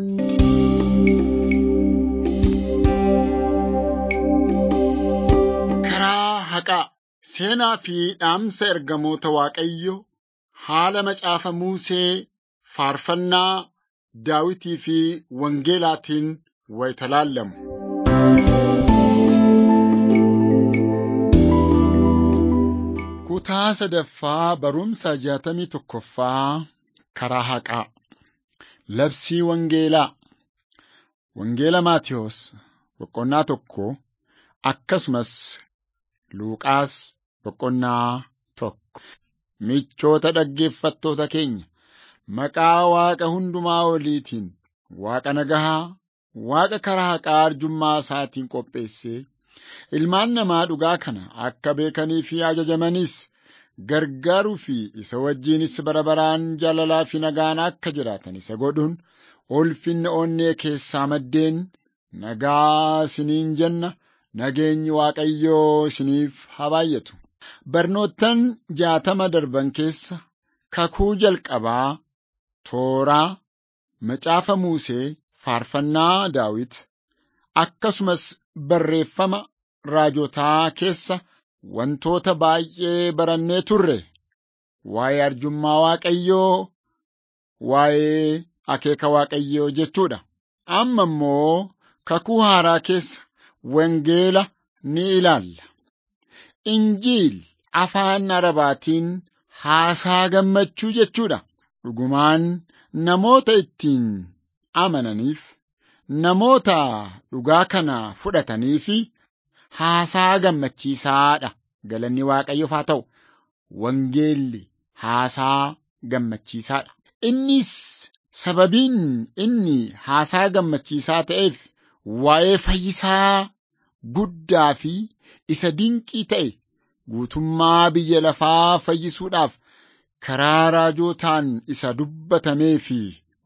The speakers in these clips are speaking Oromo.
Karaa haqaa seenaa fi dhaamsa ergamoota Waaqayyoo haala macaafa Musee faarfannaa Daawitii fi Wangeelaatiin wayita laallamu. Kutaa sadaffaa barumsa jaatamii tokkoffaa karaa haqaa. Labsii Wangeelaa. Wangeela Maatiyos boqonnaa tokko akkasumas Luuqaas boqonnaa tokko. Michoota dhaggeeffattoota keenya maqaa Waaqa hundumaa oliitiin Waaqa nagahaa, Waaqa karaa haqaa arjummaa isaatiin qopheessee ilmaan namaa dhugaa kana akka beekanii fi ajajamanis gargaaruu fi isa wajjinis bara baraan jaalalaa fi nagaan akka jiraatan isa godhuun ulfinna onnee keessaa maddeen nagaa isiniin jenna nageenyi Waaqayyoo isiniif haa baay'atu. Barnoottan jaatama darban keessa kakuu jalqabaa tooraa macaafa Musee faarfannaa Daawit akkasumas barreeffama raajotaa keessa wantoota baay'ee barannee turre waa'ee arjummaa Waaqayyoo, waa'ee akeeka Waaqayyoo jechuudha. Amma immoo kakuu haaraa keessa wangeela ni ilaalla. Injiil afaan Arabaatiin haasaa gammachuu jechuudha. Dhugumaan namoota ittiin amananiif, namoota dhugaa kana fudhatanii fi haasaa gammachiisaadha. Galanni Waaqayyoof haa ta'u. Wangeelli haasaa gammachiisaadha. Innis sababiin inni haasaa gammachiisaa ta'eef waa'ee fayyisaa guddaa fi isa dinqii ta'e guutummaa biyya lafaa fayyisuudhaaf karaa raajotaan isa dubbatamee fi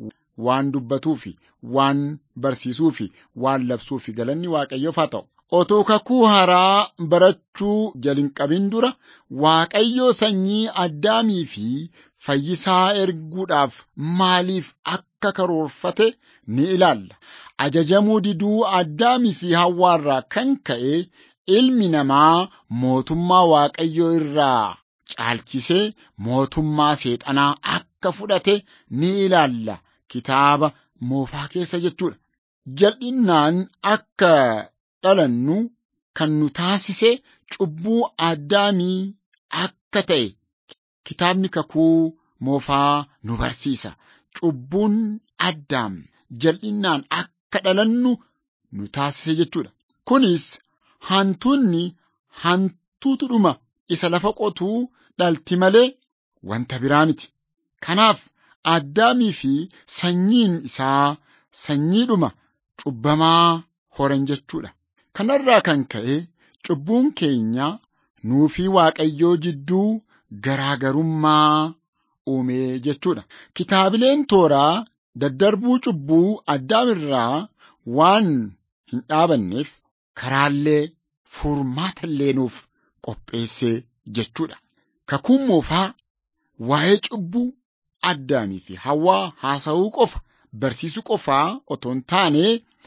waan dubbatuu fi waan barsiisuu fi waan labsuu fi galanni Waaqayyoof haa ta'u. Otoo kakuu haaraa barachuu jalin qabin dura Waaqayyo sanyii addaamii fi fayyisaa erguudhaaf maaliif akka karoorfate ni ilaalla. Ajajamuu diduu addaamii fi hawwaarraa kan ka'e ilmi namaa mootummaa Waaqayyoo irraa caalchisee mootummaa seexanaa akka fudhate ni ilaalla. Kitaaba moofaa keessa jechuudha. Jal'innaan akka dhalannu kan nu taasise cubbuu addaamii akka ta'e kitaabni kakuu moofaa nu barsiisa. Cubbuun addaam jal'innaan akka dhalannu nu taasise jechuudha. Kunis hantuunni hantuutu dhuma isa lafa qotuu dhalti malee wanta biraa miti. Kanaaf addaamii fi sanyiin isaa sanyiidhuma cubbamaa horan jechuudha. Kanarraa kan ka'e cubbuun keenya nuu fi Waaqayyoo jidduu garaagarummaa uume jechuudha. Kitaabileen tooraa daddarbuu cubbuu addaamirraa waan hin dhaabanneef karaallee furmaatallee nuuf qopheesse jechuudha. Kakuun moofaa waa'ee cubbuu addaamii fi hawwaa haasa'uu qofa barsiisuu qofaa otoo hin taane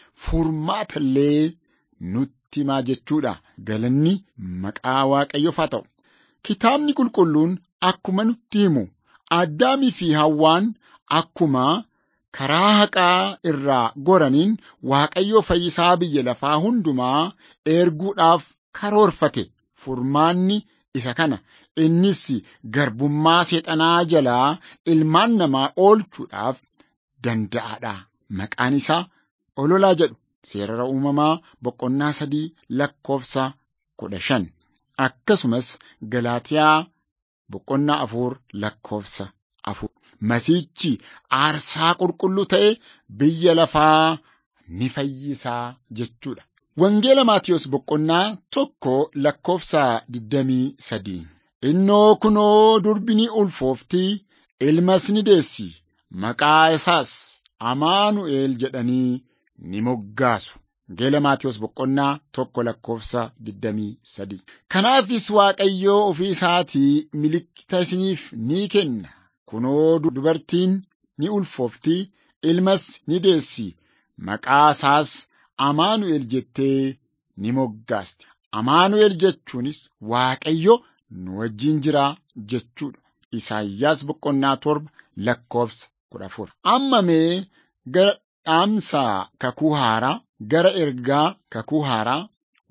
furmaatallee nutti himaa jechuudha. Galanni maqaa Waaqayyoof haa ta'u. Kitaabni qulqulluun akkuma nutti himu addaamii fi hawwaan akkuma karaa haqaa irraa goraniin Waaqayyoo fayyisaa biyya lafaa hundumaa erguudhaaf karoorfate. Furmaanni isa kana. Innis garbummaa seexanaa jalaa ilmaan namaa oolchuudhaaf danda'aadha. Maqaan isaa ololaa jedhu seerara uumamaa boqonnaa sadii lakkoofsa kudha shan akkasumas Galaatiyaa boqonnaa afur lakkoofsa afur. Masiichi aarsaa qulqulluu ta'e biyya lafaa ni fayyisaa jechuudha. Wangeela Maatiyos boqonnaa tokko lakkoofsa digdamii sadii. Innoo kunoo durbi ni ulfoofti, ilmas ni deessi, maqaa isaas Amaanu'eel jedhanii ni moggaasu. Wangeela Maatiyos boqonnaa tokko lakkoofsa digdamii sadii. Kanaafis Waaqayyoo ofii isaatii milikkita isiniif ni kenna. Kunoo dubartiin ni ulfoofti, ilmas ni deessi. Maqaa isaas Amaanu'el jettee ni moggaaste. Amaanu'el jechuunis Waaqayyo nu wajjin jira jechuudha. Isaayyaas boqonnaa torba lakkoofsa kudha afur. Amma mee gara dhaamsa kakuu haaraa, gara ergaa kakuu haaraa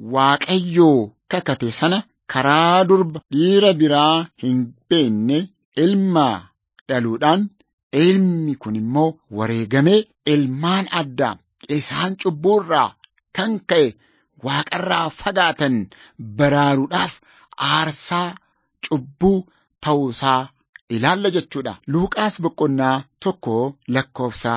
Waaqayyoo kakate sana karaa durba dhiira biraa hin beekne ilma dhaluudhaan ilmi kun immoo wareegamee ilmaan addaam isaan cubbuurraa kan ka'e waaqarraa fagaatan baraaruudhaaf aarsaa cubbuu ta'uusaa ilaalla jechuudha. Luuqaas boqonnaa tokko lakkoofsa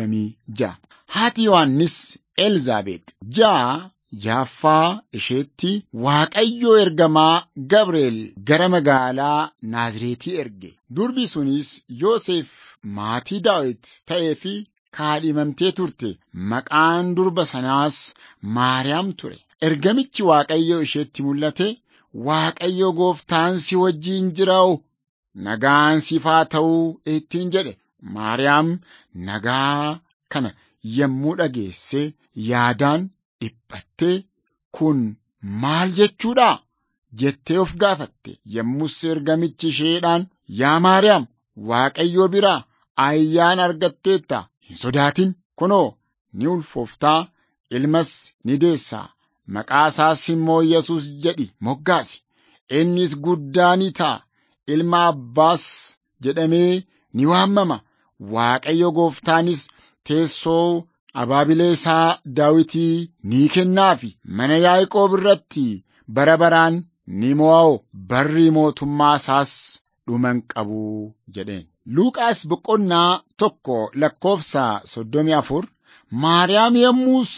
26. Haati Yohaannis Elzaabeet ja'a jaaffaa isheetti Waaqayyoo ergamaa Gabri'eel gara magaalaa Naazreetii erge. Durbi sunis Yoosef maatii Daawit ta'ee fi kaadhimamtee turte. Maqaan durba sanaas Maariyaam ture. Ergamichi Waaqayyoo isheetti mul'ate Waaqayyo gooftaan si wajjin jiraa'u nagaan siif haa ta'uu ittiin jedhe. Maariyaam nagaa kana yommuu dhageesse yaadaan dhiphattee kun maal jechuudha jettee of gaafatte. Yommus ergamichi isheedhaan yaa Maariyaam Waaqayyoo biraa ayyaana argatteetta hin sodaatin kunoo ni ulfooftaa ilmas ni deessaa. Maqaa isaas immoo Yesuus jedhi moggaasi. Innis guddaa ni ta'a. Ilma abbaas jedhamee ni waamama. Waaqayyo gooftaanis teessoo abaabilee isaa Daawitii ni kennaafi. Mana Yaaqoob irratti bara baraan ni mo'a'u. Barri mootummaa isaas dhuma hin qabu jedheen. Luuqaas boqonnaa tokko lakkoofsa soddomii afur Maariyaam yommus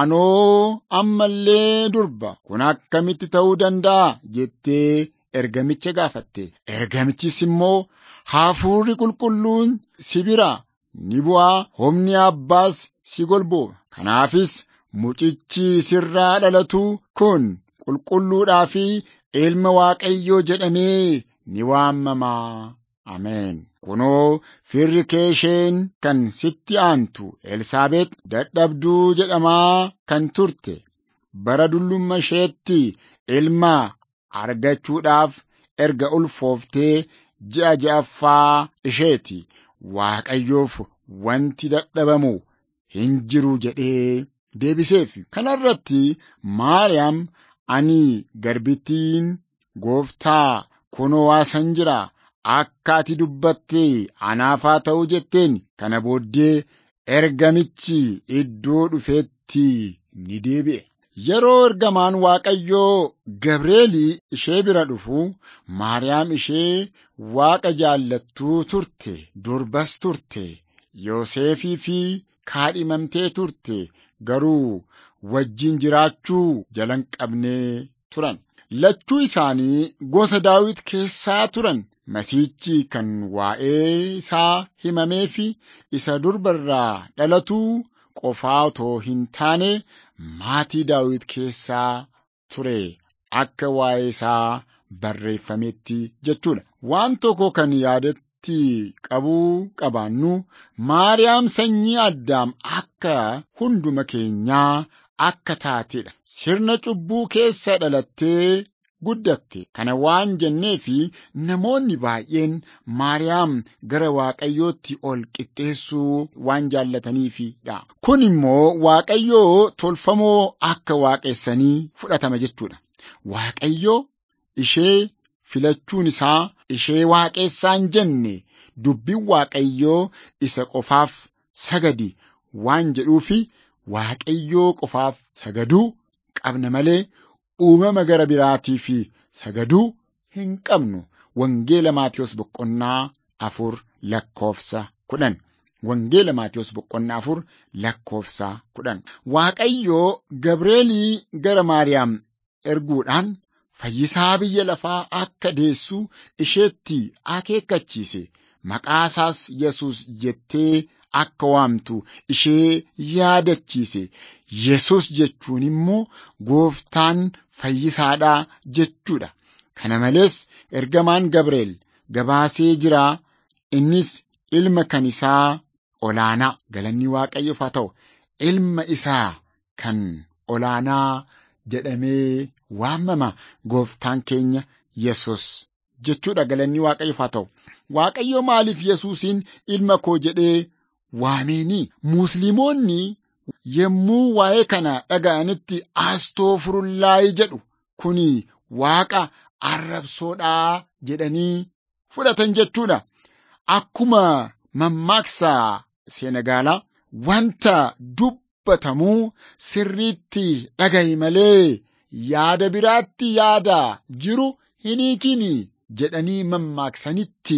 anoo ammallee durba kun akkamitti ta'uu danda'a jettee ergamicha gaafatte. Ergamichis immoo hafuurri qulqulluun si bira ni bu'aa humni abbaas si golbooba. Kanaafis mucichi sirraa dhalatu kun qulqulluudhaa fi ilma Waaqayyoo jedhamee ni waamama. Ameen. Kunoo firri kee isheen kan sitti aantu Elsaabeet dadhabduu jedhamaa kan turte bara dullumma isheetti ilma argachuudhaaf erga ulfooftee ji'a ja'affaa isheeti. Waaqayyoof wanti dadhabamu hin jiru jedhee deebiseef. Kana irratti Maariyaam ani garbittiin gooftaa kunoo waasan jira. Akka ati dubbatte anaaf haa ta'u jetteen kana booddee ergamichi iddoo dhufeetti ni deebi'e. Yeroo ergamaan Waaqayyoo Gabreelii ishee bira dhufu Maariyaam ishee Waaqa jaallattuu turte, durbas turte, Yoosefii fi kaadhimamtee turte garuu wajjin jiraachuu jalan qabnee turan. Lachuu isaanii gosa Daawit keessaa turan. Masiichi kan waa'ee isaa himamee fi isa durba irraa dhalatuu qofaa otoo hin taane maatii Daawit keessaa ture akka waa'ee isaa barreeffametti jechuudha. Waan tokko kan yaadatti qabuu qabaannu Maariyaam sanyii Addaam akka hunduma keenyaa akka taatedha. Sirna cubbuu keessa dhalattee guddatte kana waan jennee fi namoonni baay'een Maariyaam gara Waaqayyootti ol qixxeessuu waan jaallataniifidha. Kun immoo Waaqayyoo tolfamoo akka waaqessanii fudhatama jechuudha. Waaqayyoo ishee filachuun isaa ishee waaqessaan jenne dubbiin Waaqayyoo isa qofaaf sagadi waan jedhuufi Waaqayyoo qofaaf sagaduu qabna malee uumama gara biraatii fi sagaduu hin qabnu. Wangeela Maatiyos boqonnaa afur lakkoofsa kudhan. Wangeela Maatiyos boqonnaa afur lakkoofsa kudhan. Waaqayyoo Gabreelii gara Maariyaam erguudhaan fayyisaa biyya lafaa akka deessu isheetti akeekkachiise. Maqaa isaas Yesuus jettee akka waamtu ishee yaadachiise. Yesus jechuun immoo gooftaan fayyisaadhaa jechuudha. Kana malees ergamaan Gabreel gabaasee jira. Innis ilma kan isaa olaanaa galanni waaqayyoof haa ta'u ilma isaa kan olaanaa jedhamee waamama gooftaan keenya Yesus jechuudha galanni waaqayyoof haa ta'u. Waaqayyo maaliif Yesuusin ilma koo jedhee waameeni? Musliimoonni yommuu waa'ee kana dhaga'anitti astoofirullaahi jedhu kuni waaqa arrabsoodhaa jedhanii fudhatan jechuudha. Akkuma mammaaksa seenagaalaa wanta dubbatamuu sirriitti dhagahi malee yaada biraatti yaada jiru hin hiikini jedhanii mammaaksanitti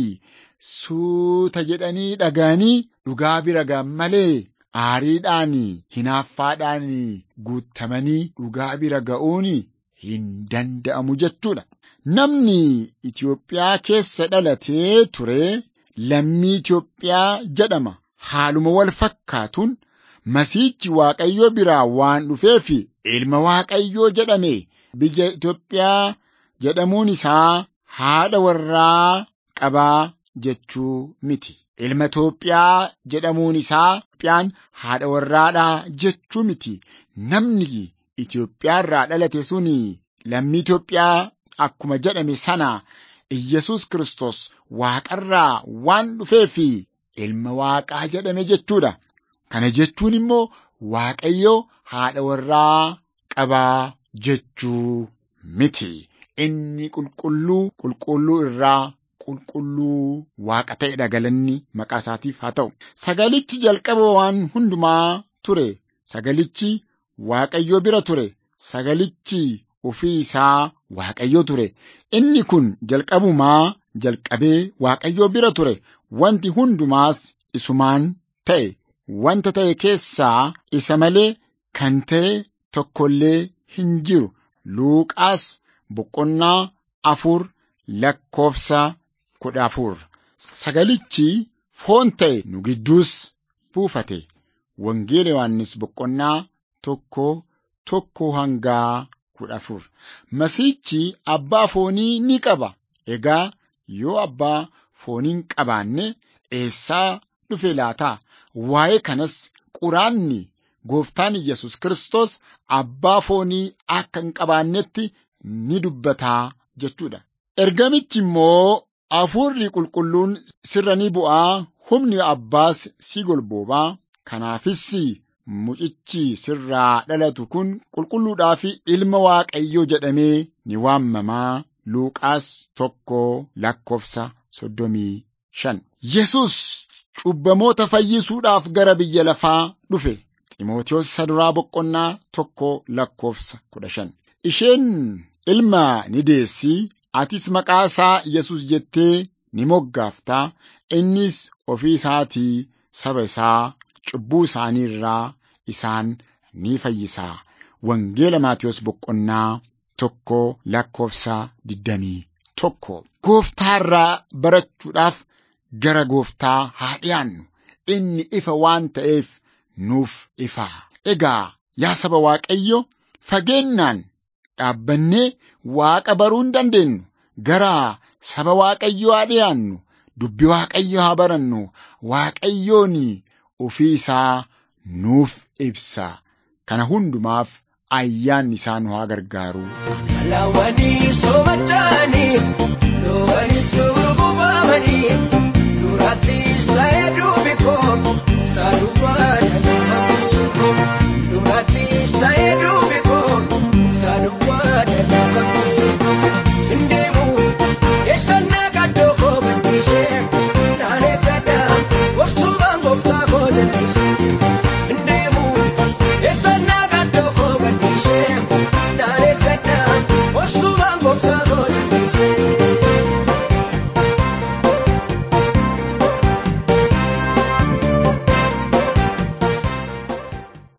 suuta jedhanii dhaga'anii dhugaa bira ga'an malee aariidhaan hinaaffaadhaan guutamanii dhugaa bira ga'uun hin danda'amu jechuudha. Namni Itoophiyaa keessa dhalatee ture lammii Itoophiyaa jedhama. Haaluma wal fakkaatuun masiichi Waaqayyoo biraa waan dhufeef ilma Waaqayyoo jedhame. Biyya Itoophiyaa jedhamuun isaa haadha warraa qabaa jechuu miti. Ilma Itoophiyaa jedhamuun isaa Itoophiyaan haadha warraadhaa jechuu miti. Namni Itoophiyaa irraa dhalate suni lammii Itoophiyaa akkuma jedhame sana Iyyasuus Kiristoos waaqarraa waan dhufeef ilma waaqaa jedhame jechuudha. Kana jechuun immoo Waaqayyo haadha warraa qabaa jechuu miti. Inni qulqulluu qulqulluu irraa qulqulluu waaqa ta'edha galanni maqaa isaatiif haa ta'u. Sagalichi jalqaba waan hundumaa ture. Sagalichi Waaqayyo bira ture. Sagalichi ofii isaa Waaqayyo ture. Inni kun jalqabumaa jalqabee Waaqayyo bira ture. Wanti hundumaas isumaan ta'e. Wanta ta'e keessaa isa malee kan ta'e tokkollee hin jiru. Luuqaas boqonnaa afur lakkoofsa kudha afur. Sagalichi foon ta'e nu gidduus buufate. Wangeela Yohaannis boqonnaa tokko tokko hangaa kudha afur. Masiichi abbaa foonii ni qaba. Egaa yoo abbaa foonii hin qabaanne eessaa dhufe laata? Waa'ee kanas quraanni gooftaan Yesus Kiristoos abbaa foonii akka hin qabaannetti ni dubbataa jechuudha. Ergamichi immoo hafuurri qulqulluun sirra ni bu'aa, humni abbaas si golboobaa. Kanaafis mucichi sirraa dhalatu kun qulqulluudhaa fi ilma Waaqayyoo jedhamee ni waamamaa. Luuqaas tokko lakkoofsa soddomii shan. Yesus cubbamoota fayyisuudhaaf gara biyya lafaa dhufe. Ximootiyoos saduraa boqonnaa tokko lakkoofsa kudha shan. Isheen ilma ni deessi. Atis maqaa isaa Yesus jettee ni moggaaftaa. Innis ofii isaatii saba isaa cubbuu isaanii irraa isaan ni fayyisaa. Wangeela Maatiyos boqonnaa tokko lakkoofsa digdamii tokko. Gooftaa irraa barachuudhaaf gara gooftaa haa dhiyaannu. Inni ifa waan ta'eef nuuf ifa. Egaa yaa saba Waaqayyo fageennaan dhaabbannee Waaqa baruu hin dandeenyu. Gara saba Waaqayyoo haa dhiyaannu. Dubbi Waaqayyo haa barannu. Waaqayyoon ofii isaa nuuf ibsa. Kana hundumaaf ayyaanni isaa nu haa gargaaru. Lawwanii soomachanii, loowwanii soorbuufamanii, durattis ta'ee duubi koo, uffataa dubbaa